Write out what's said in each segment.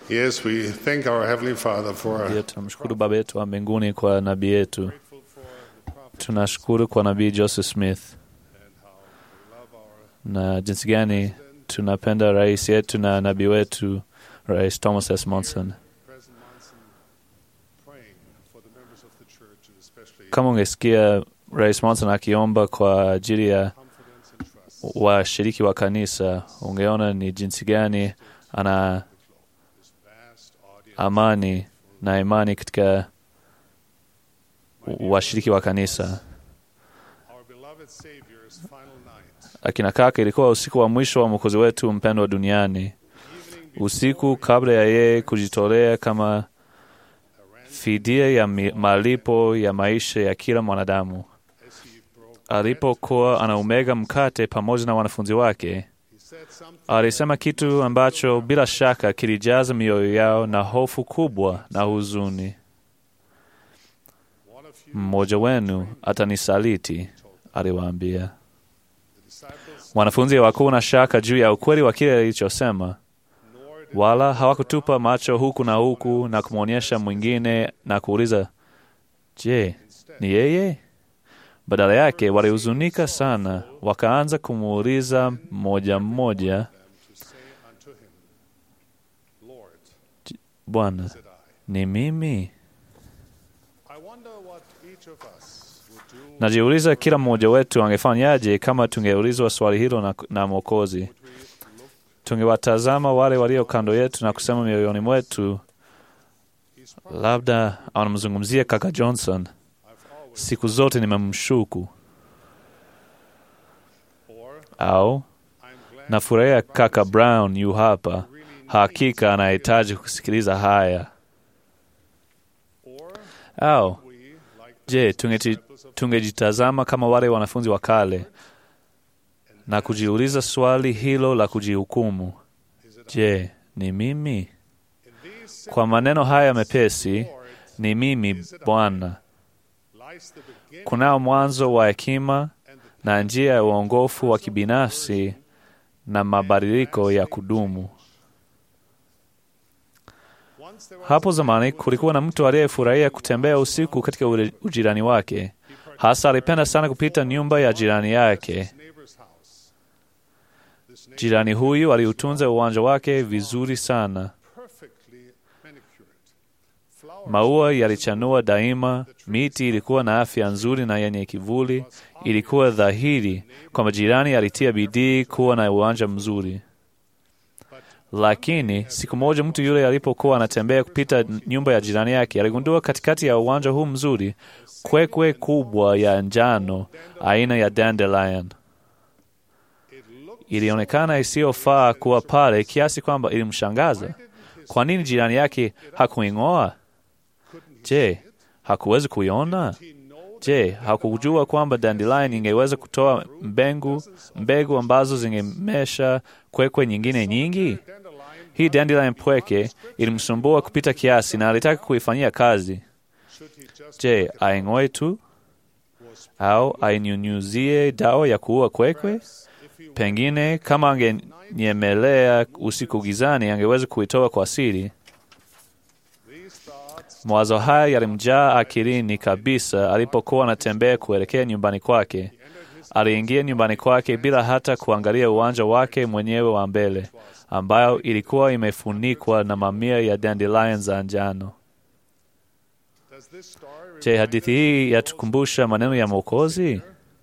Yes, we thank our Heavenly Father for Pia tunamshukuru Baba yetu wa mbinguni kwa nabii yetu. Tunashukuru kwa nabii Joseph Smith na jinsi gani tunapenda rais yetu na nabii wetu Rais Thomas S. Monson. President Monson praying for the members of the church and especially Kama ungesikia Rais Monson akiomba kwa ajili ya confidence and trust. washiriki wa kanisa, ungeona ni jinsi gani ana This vast audience amani na imani katika washiriki wa kanisa. our beloved Savior's final night. Akina kaka, ilikuwa usiku wa mwisho wa mwokozi wetu mpendwa duniani, usiku kabla ya yeye kujitolea kama fidia ya mi- malipo ya maisha ya kila mwanadamu. As he broke, Alipokuwa anaumega mkate pamoja na wanafunzi wake, he said something alisema kitu ambacho bila shaka kilijaza mioyo yao na hofu kubwa na huzuni. one of you Mmoja wenu atanisaliti, aliwaambia. the disciples Wanafunzi hawakuwa na shaka juu ya ukweli wa kile alichosema, nor did wala hawakutupa macho huku na huku na kumwonyesha mwingine na kuuliza, je, ni yeye? Badala yake walihuzunika sana, wakaanza kumuuliza mmoja mmoja, them to say unto him, Lord, Bwana, said I. ni mimi? I wonder what each of us would do Najiuliza kila mmoja wetu angefanyaje kama tungeulizwa swali hilo na, na Mwokozi. Tungewatazama wale walio kando yetu na kusema mioyoni mwetu, He's probably labda anamzungumzia kaka Johnson. I've always Siku zote nimemshuku, or au I'm glad nafurahia kaka Brown yu hapa, really hakika anahitaji kusikiliza haya. or Au we like je, tungeji- tungejitazama kama wale wanafunzi wa kale na kujiuliza swali hilo la kujihukumu, is it je, ni mimi? in these Kwa maneno haya mepesi, Lord ni mimi Bwana. lies the beginning Kunao mwanzo wa hekima and the na njia ya uongofu wa kibinafsi na mabadiliko ya kudumu. once there was Hapo zamani kulikuwa na mtu aliyefurahia kutembea usiku katika ule- ujirani wake. Hasa alipenda sana kupita nyumba ya jirani yake. his neighbor's house. This neighbor Jirani huyu aliutunza uwanja wake vizuri sana. perfectly manicured. Flowers Maua yalichanua daima, miti ilikuwa na afya nzuri na yenye kivuli. Ilikuwa dhahiri kwamba jirani alitia bidii kuwa na uwanja mzuri. Lakini siku moja mtu yule alipokuwa anatembea kupita nyumba ya jirani yake, aligundua katikati ya uwanja huu mzuri kwekwe kubwa ya njano aina ya dandelion. it looked Ilionekana isiyofaa kuwa pale kiasi kwamba ilimshangaza. Kwa nini jirani yake hakuing'oa? Je, hakuwezi kuiona? he know Je, hakujua kwamba dandelion ingeweza kutoa mbengu mbegu ambazo zingemesha kwekwe nyingine nyingi? dandelion Hii dandelion pweke ilimsumbua kupita kiasi na alitaka kuifanyia kazi. should he just Je, aing'oe tu was au ainyunyuzie dawa ya kuua kwekwe? if he Pengine kama angenyemelea usiku gizani, angeweza kuitoa kwa siri. these thoughts Mawazo haya yalimjaa akilini kabisa alipokuwa anatembea kuelekea nyumbani kwake. Aliingia nyumbani kwake bila hata kuangalia uwanja wake mwenyewe wa mbele, ambayo ilikuwa imefunikwa na mamia ya dandelion za njano. does this story Je, hadithi hii yatukumbusha maneno ya Mwokozi? why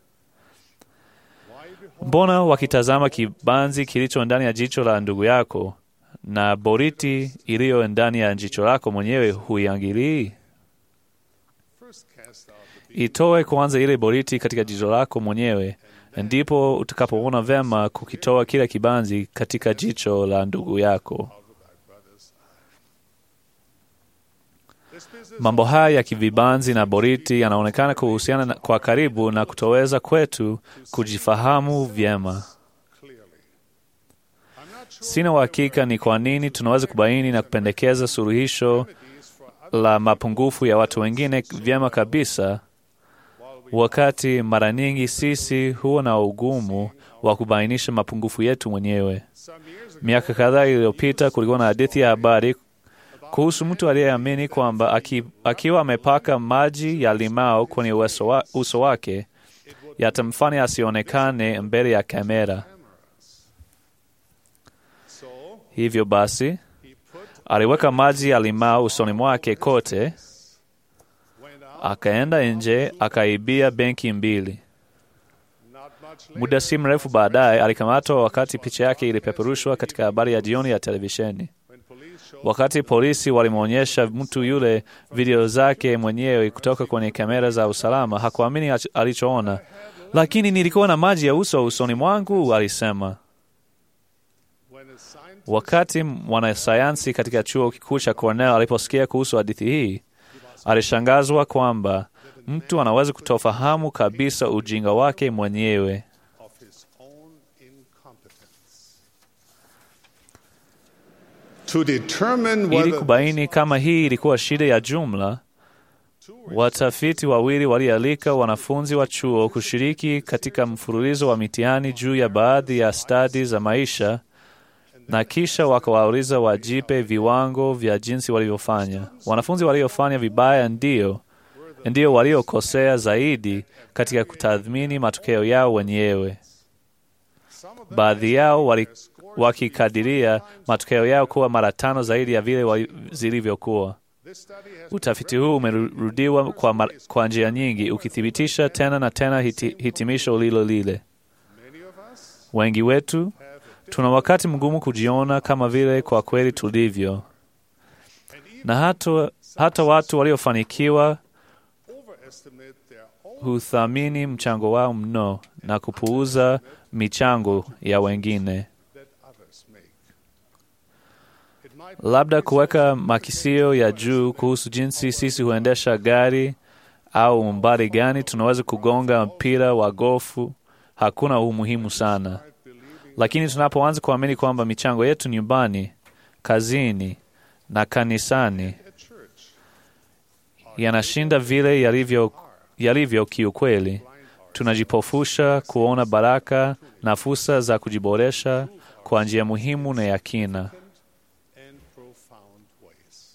behold Mbona wakitazama kibanzi kilicho ndani ya jicho la ndugu yako na boriti iliyo ndani ya jicho lako mwenyewe huiangilii? first cast out the beam Itoe kwanza ile boriti katika jicho lako mwenyewe, ndipo utakapoona vema kukitoa kila kibanzi katika jicho la ndugu yako. out of thy brother's eye. This business Mambo haya ya kivibanzi na boriti yanaonekana kuhusiana na- kwa karibu na kutoweza kwetu kujifahamu vyema. clearly. I'm not sure Sina uhakika ni kwa nini tunaweza kubaini na kupendekeza suluhisho remedies for other la mapungufu ya watu wengine vyema kabisa, while we wakati mara nyingi sisi huwa na ugumu wa kubainisha mapungufu yetu mwenyewe. some years ago Miaka kadhaa iliyopita kulikuwa na hadithi ya habari kuhusu mtu aliyeamini kwamba aki, akiwa amepaka maji ya limao kwenye uso, wa, uso wake yatamfanya asionekane mbele ya kamera. So Hivyo basi he put aliweka maji ya limao usoni mwake kote, went out akaenda nje akaibia benki mbili. not much later. Muda si mrefu baadaye alikamatwa wakati picha yake ilipeperushwa katika habari ya jioni ya televisheni. When police showed Wakati polisi walimwonyesha mtu yule video zake mwenyewe kutoka kwenye kamera za usalama, hakuamini ach- alichoona. Lakini nilikuwa na maji ya uso usoni mwangu, alisema. when a scientist Wakati mwanasayansi katika chuo kikuu cha Cornell aliposikia kuhusu hadithi hii, alishangazwa kwamba mtu anaweza kutofahamu kabisa ujinga wake mwenyewe. of his own incompetence. To determine Ili whether kubaini kama hii ilikuwa shida ya jumla, watafiti wawili walialika wanafunzi wa chuo kushiriki katika mfululizo wa mitihani juu ya baadhi ya stadi za maisha na kisha wakawauliza wajipe viwango vya jinsi walivyofanya. Wanafunzi waliofanya vibaya ndio ndio waliokosea zaidi katika kutathmini matokeo yao wenyewe. some of them Baadhi yao wali, wakikadiria matokeo yao kuwa mara tano zaidi ya vile wali- zilivyokuwa. this study has Utafiti huu umerudiwa kwa, mar- kwa njia nyingi ukithibitisha tena na tena hiti, hitimisho lilo lile. many of us Wengi wetu have a tuna wakati mgumu kujiona kama vile kwa kweli tulivyo, and even na hata, hata watu waliofanikiwa overestimate their own huthamini mchango wao mno na kupuuza michango ya wengine. that others make. It might Labda kuweka makisio ya juu kuhusu jinsi sisi huendesha gari au umbali gani tunaweza kugonga mpira wa gofu hakuna umuhimu sana, start believing lakini tunapoanza kuamini kwamba michango yetu nyumbani, kazini na kanisani at church yanashinda vile yalivyo, yalivyo kiukweli, tunajipofusha kuona baraka na fursa za kujiboresha kwa njia muhimu na ya kina. and profound ways.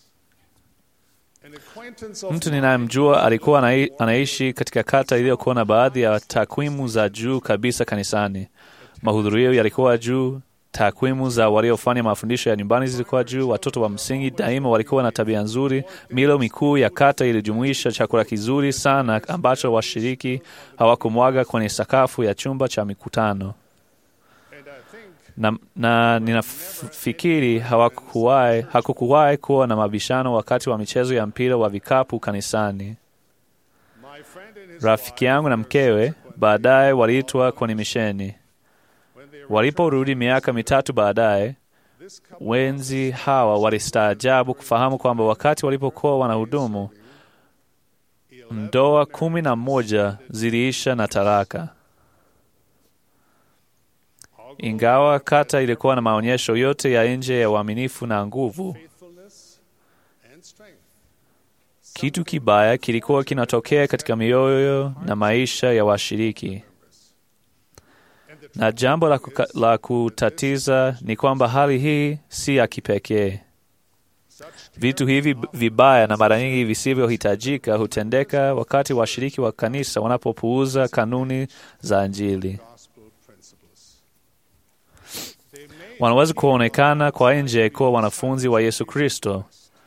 An acquaintance of Mtu mine ninayemjua alikuwa anai- anaishi katika kata iliyokuwa na baadhi ya takwimu za juu kabisa kanisani. Mahudhurio yalikuwa juu, takwimu za waliofanya mafundisho ya nyumbani zilikuwa juu, watoto wa msingi daima walikuwa na tabia nzuri. Milo mikuu ya kata ilijumuisha chakula kizuri sana ambacho washiriki hawakumwaga kwenye sakafu ya chumba cha mikutano and I think na, na ninafikiri hawakuwahi hakukuwahi kuwa na mabishano wakati wa michezo ya mpira wa vikapu kanisani. my friend and his Rafiki wife yangu na were mkewe subsequently baadaye waliitwa kwenye misheni. when they Waliporudi miaka mitatu baadaye, this couple wenzi hawa walistaajabu kufahamu kwamba wakati walipokuwa wanahudumu, ndoa kumi na moja ziliisha na talaka. Ingawa kata ilikuwa na maonyesho yote ya nje ya uaminifu na nguvu, faithfulness and strength. kitu kibaya kilikuwa kinatokea katika mioyo na maisha ya washiriki. Na jambo la, kuka, la kutatiza ni kwamba hali hii si ya kipekee. Vitu hivi b- vibaya na mara nyingi visivyohitajika hutendeka wakati washiriki wa kanisa wanapopuuza kanuni za Injili. Gospel principles. They may Wanaweza kuonekana kwa nje kuwa wanafunzi wa Yesu Kristo,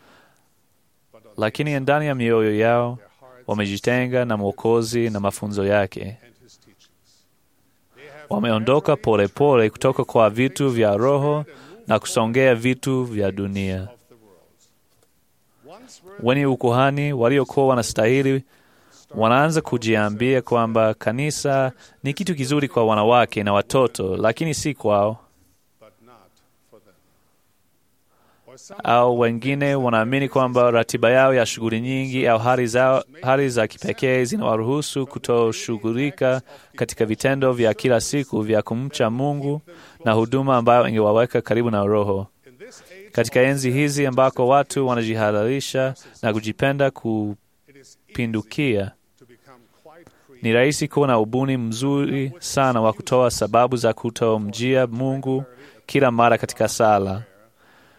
lakini ndani ya mioyo yao wamejitenga na Mwokozi na mafunzo yake. and his teachings. Wameondoka polepole kutoka kwa vitu vya roho na kusongea vitu vya dunia. Of the world. Once were Wenye ukuhani waliokuwa wanastahili wanaanza kujiambia kwamba kanisa ni kitu kizuri kwa wanawake na watoto, lakini si kwao. but not for them. Or some Au wengine wanaamini kwamba ratiba yao ya shughuli nyingi au hali, zao, hali za kipekee zinawaruhusu kutoshughulika katika vitendo vya kila siku vya kumcha Mungu na huduma ambayo ingewaweka karibu na Roho. in this age Katika enzi hizi ambako watu wanajihadharisha na kujipenda it is easy kupindukia, to become quite creative. ni rahisi kuwa na ubuni mzuri sana wa kutoa sababu za kutomjia Mungu kila mara katika sala, for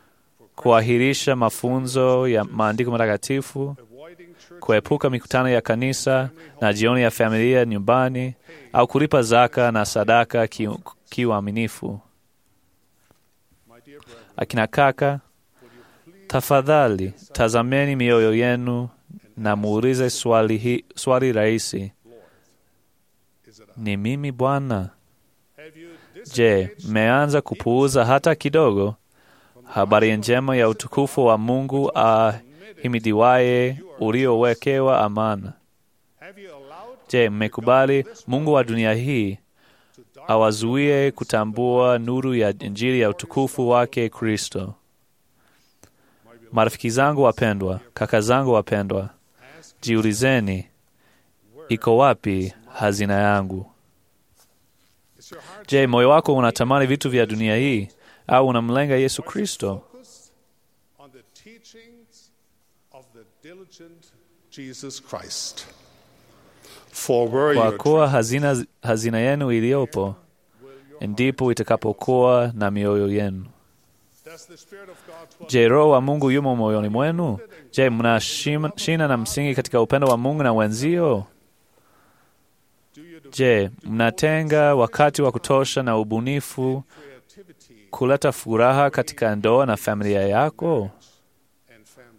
kuahirisha mafunzo ya maandiko matakatifu, avoiding church kuepuka mikutano ya kanisa na jioni ya familia nyumbani, au kulipa zaka na sadaka ki- kiuaminifu. My dear brethren, Akina kaka, tafadhali tazameni mioyo yenu na muulize swali, hi, swali rahisi: is it ni mimi Bwana? have you Je, disengaged mmeanza kupuuza hata kidogo habari njema ya utukufu wa Mungu ahimidiwaye uliowekewa amana? have you allowed Je, mmekubali Mungu wa dunia hii to darken awazuie kutambua nuru ya Injili ya utukufu wake Kristo? Marafiki zangu wapendwa, kaka zangu wapendwa, jiulizeni, iko wapi hazina yangu? is your heart Je, moyo wako unatamani vitu vya dunia hii au unamlenga Yesu Kristo? focused on the teachings of the diligent Jesus Christ? For where Kwa your kuwa hazina, hazina yenu iliyopo ndipo itakapokuwa na mioyo yenu. does the Spirit of God dwell Je, Roho wa Mungu yumo moyoni mwenu? Je, mna shima- shina na msingi katika upendo wa Mungu na wenzio? do you devote Je, mnatenga wakati wa kutosha na ubunifu creativity kuleta furaha katika ndoa na familia yako? and family?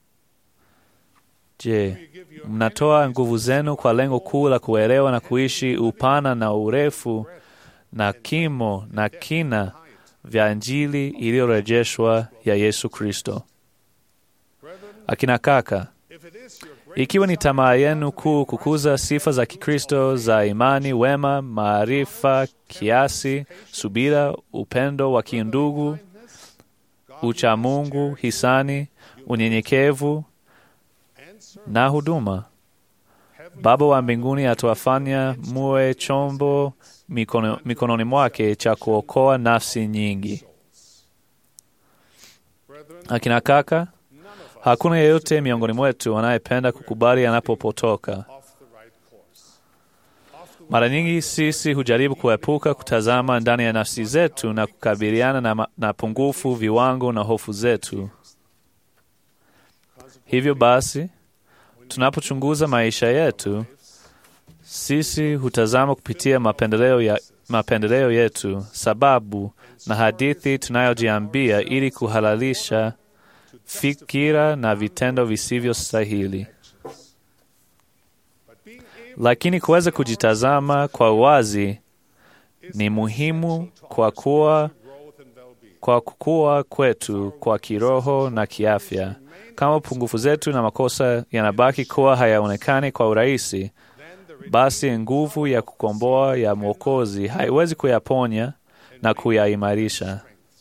Je, You give your mnatoa nguvu zenu kwa lengo kuu la kuelewa na kuishi upana na urefu na kimo na kina vya Injili iliyorejeshwa ya Yesu Kristo. brethren, Akina kaka, if it is your great ikiwa ni tamaa yenu kuu kukuza sifa za Kikristo za imani, wema, maarifa, kiasi, subira, upendo wa kiundugu, uchamungu, hisani, unyenyekevu and service, na huduma, Baba wa mbinguni atawafanya muwe chombo mikono, mikononi mwake cha kuokoa nafsi nyingi. brethren, Akina kaka, none of us hakuna yeyote miongoni mwetu anayependa kukubali anapopotoka. off the right course. Off the Mara nyingi sisi hujaribu kuepuka kutazama ndani ya nafsi zetu na kukabiliana na, ma- na pungufu, viwango na hofu zetu. Hivyo basi, tunapochunguza maisha yetu, sisi hutazama kupitia mapendeleo, ya, mapendeleo yetu, sababu na hadithi tunayojiambia ili kuhalalisha fikira na vitendo visivyostahili. but being able Lakini kuweza kujitazama kwa uwazi ni muhimu kwa kuwa growth and well-being. kwa kukua kwetu kwa kiroho na kiafya. Kama pungufu zetu na makosa yanabaki kuwa hayaonekani kwa urahisi, Then the basi nguvu ya kukomboa ya Mwokozi haiwezi kuyaponya na kuyaimarisha.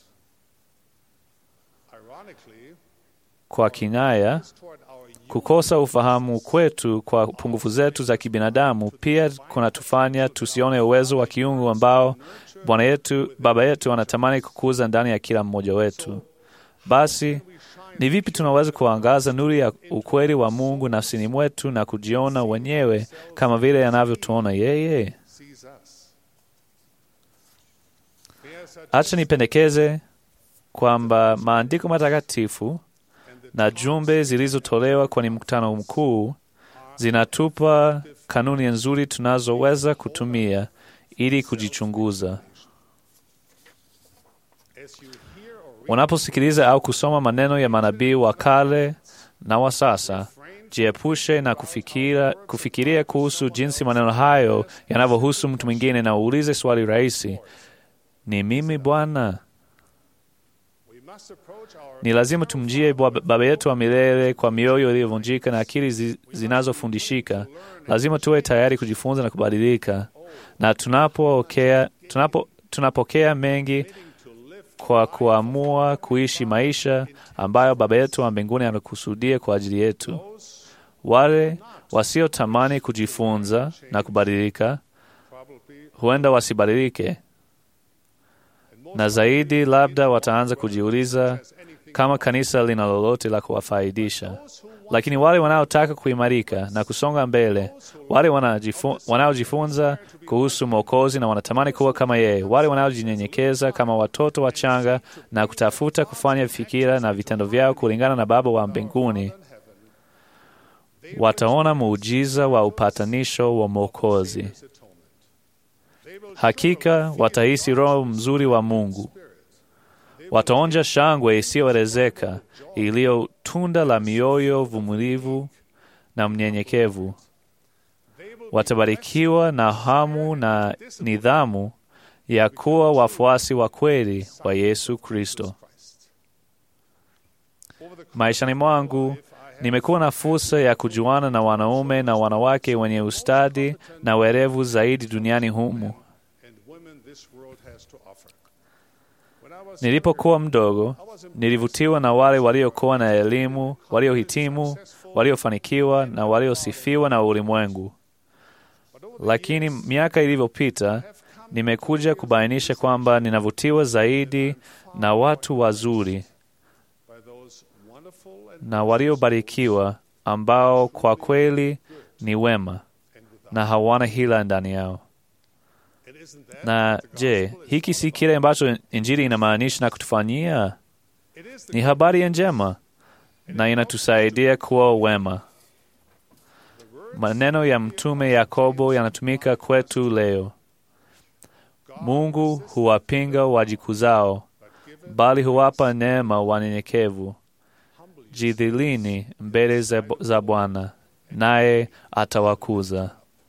ironically, Kwa kinaya, toward our youth, kukosa ufahamu kwetu kwa pungufu zetu za kibinadamu pia kunatufanya tusione uwezo wa kiungu ambao Bwana yetu, Baba yetu anatamani kukuza ndani ya kila mmoja wetu. Basi ni vipi tunaweza kuangaza nuru ya ukweli wa Mungu nafsini mwetu na kujiona wenyewe kama vile anavyotuona yeye? sees us. Yes, I Acha nipendekeze kwamba maandiko matakatifu na jumbe zilizotolewa kwenye mkutano mkuu zinatupa kanuni nzuri tunazoweza kutumia ili kujichunguza. as you hear or read Unaposikiliza au kusoma maneno ya manabii wa kale na wa sasa, jiepushe na kufikira, kufikiria kuhusu jinsi maneno hayo yanavyohusu mtu mwingine, na uulize swali rahisi: ni mimi Bwana? we must approach our Ni lazima tumjie Bwa- Baba yetu wa milele kwa mioyo iliyovunjika na akili zi- zinazofundishika. Lazima tuwe tayari kujifunza na kubadilika, na tunapokea tunapo, tunapokea mengi kwa kuamua kuishi maisha ambayo Baba yetu wa mbinguni amekusudia kwa ajili yetu. Wale wasiotamani kujifunza na kubadilika probably huenda wasibadilike, and most na zaidi labda wataanza kujiuliza has anything kama kanisa lina lolote la kuwafaidisha. Lakini wale wanaotaka kuimarika na kusonga mbele, wale wanajifu, wanaojifunza kuhusu Mwokozi na wanatamani kuwa kama yeye, wale wanaojinyenyekeza kama watoto wachanga na kutafuta kufanya fikira na vitendo vyao kulingana na Baba wa mbinguni, wataona muujiza wa upatanisho wa Mwokozi. Hakika watahisi Roho mzuri wa Mungu, wataonja shangwe isiyoelezeka iliyo tunda la mioyo vumilivu na mnyenyekevu. Watabarikiwa na hamu na nidhamu ya kuwa wafuasi wa kweli wa Yesu Kristo. Maishani mwangu nimekuwa na fursa ya kujuana na wanaume na wanawake wenye ustadi na werevu zaidi duniani humu. Nilipokuwa mdogo, nilivutiwa na wale waliokuwa na elimu, waliohitimu, waliofanikiwa na waliosifiwa na ulimwengu. Lakini miaka ilivyopita, nimekuja kubainisha kwamba ninavutiwa zaidi na watu wazuri na waliobarikiwa ambao kwa kweli ni wema na hawana hila ndani yao. Na je, hiki si kile ambacho Injili inamaanisha na kutufanyia? Ni habari njema na inatusaidia kuwa wema. Maneno ya Mtume Yakobo yanatumika kwetu leo: Mungu huwapinga wajikuzao, bali huwapa neema wanyenyekevu. Jidhilini mbele za Bwana, naye atawakuza.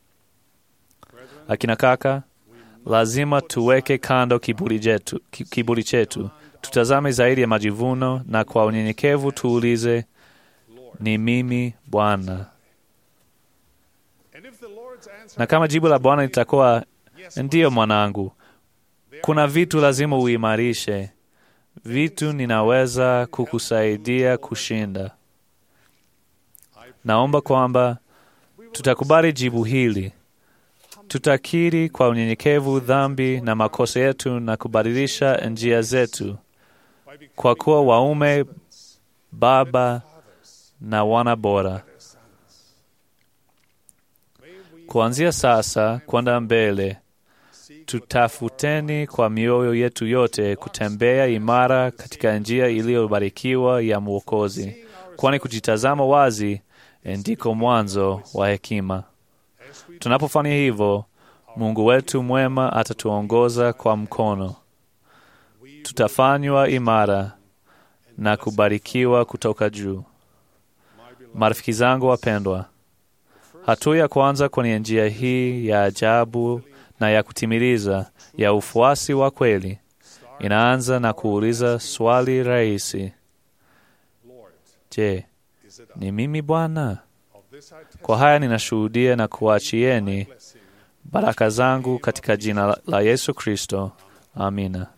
Akina kaka, lazima tuweke kando kiburi chetu, kiburi chetu, tutazame zaidi ya majivuno, na kwa unyenyekevu tuulize, ni mimi Bwana? Na kama jibu la Bwana litakuwa ndiyo, mwanangu, kuna vitu lazima uimarishe, vitu ninaweza kukusaidia kushinda. Naomba kwamba tutakubali jibu hili tutakiri kwa unyenyekevu dhambi na makosa yetu na kubadilisha njia zetu kwa kuwa waume, baba na wana bora. Kuanzia sasa kwenda mbele, tutafuteni kwa mioyo yetu yote kutembea imara katika njia iliyobarikiwa ya Mwokozi, kwani kujitazama wazi ndiko mwanzo wa hekima. Tunapofanya hivyo, Mungu wetu mwema atatuongoza kwa mkono, tutafanywa imara na kubarikiwa kutoka juu. Marafiki zangu wapendwa, hatua ya kwanza kwenye njia hii ya ajabu na ya kutimiliza ya ufuasi wa kweli inaanza na kuuliza swali rahisi: Je, ni mimi Bwana? Kwa haya ninashuhudia na kuachieni baraka zangu katika jina la Yesu Kristo. Amina.